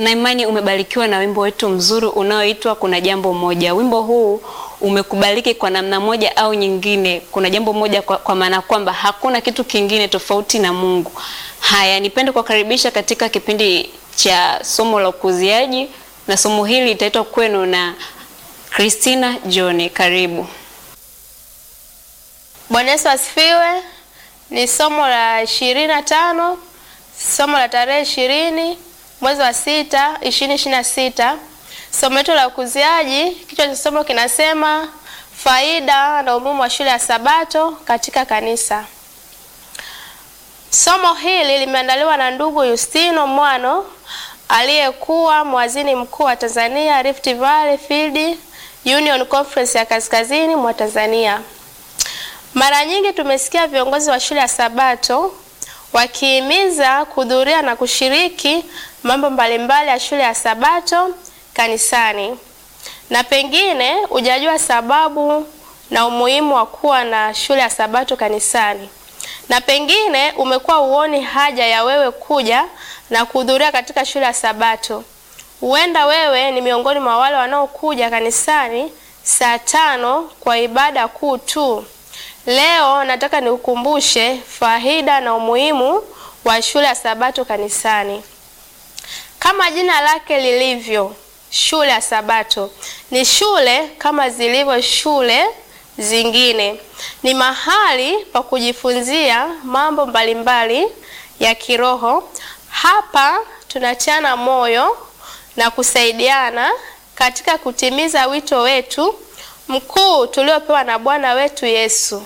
na imani umebarikiwa na wimbo wetu mzuri unaoitwa Kuna Jambo Moja. Wimbo huu umekubaliki kwa namna moja au nyingine. Kuna jambo moja kwa, kwa maana kwamba hakuna kitu kingine tofauti na Mungu. Haya, nipende kuwakaribisha katika kipindi cha somo la ukuziaji, na somo hili litaitwa kwenu na Christina John. Karibu. Bwana Yesu asifiwe. Ni somo la ishirini na tano, somo la tarehe ishirini mwezi wa sita ishirini ishirini na sita. Somo letu la ukuziaji, kichwa cha somo kinasema faida na umuhimu wa shule ya Sabato katika kanisa. Somo hili limeandaliwa na ndugu Yustino Mwano aliyekuwa mwazini mkuu wa Tanzania Rift Valley Field Union Conference ya kaskazini mwa Tanzania. Mara nyingi tumesikia viongozi wa shule ya Sabato wakihimiza kuhudhuria na kushiriki mambo mbalimbali ya shule ya Sabato kanisani, na pengine hujajua sababu na umuhimu wa kuwa na shule ya Sabato kanisani, na pengine umekuwa uoni haja ya wewe kuja na kuhudhuria katika shule ya Sabato. Huenda wewe ni miongoni mwa wale wanaokuja kanisani saa tano kwa ibada kuu tu. Leo nataka nikukumbushe faida na umuhimu wa shule ya Sabato kanisani. Kama jina lake lilivyo, shule ya Sabato ni shule kama zilivyo shule zingine. Ni mahali pa kujifunzia mambo mbalimbali ya kiroho. Hapa tunatiana moyo na kusaidiana katika kutimiza wito wetu mkuu tuliopewa na Bwana wetu Yesu.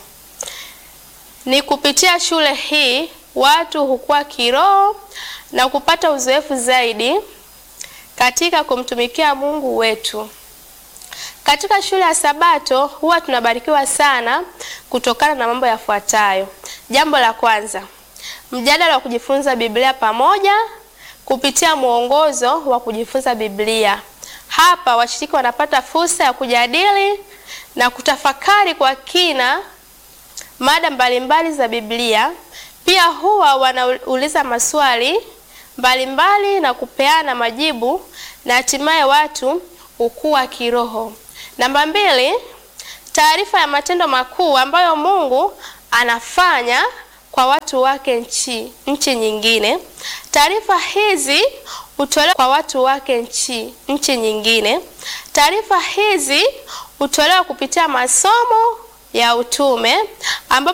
Ni kupitia shule hii watu hukua kiroho na kupata uzoefu zaidi katika kumtumikia Mungu wetu. Katika shule ya Sabato huwa tunabarikiwa sana kutokana na mambo yafuatayo. Jambo la kwanza, mjadala wa kujifunza Biblia pamoja kupitia mwongozo wa kujifunza Biblia. Hapa washiriki wanapata fursa ya kujadili na kutafakari kwa kina mada mbalimbali za Biblia. Pia huwa wanauliza maswali mbalimbali mbali na kupeana majibu na hatimaye watu hukua kiroho. Namba mbili, taarifa ya matendo makuu ambayo Mungu anafanya kwa watu wake nchi nchi nyingine. Taarifa hizi hutolewa kwa watu wake nchi nchi nyingine. Taarifa hizi hutolewa kupitia masomo ya utume ambapo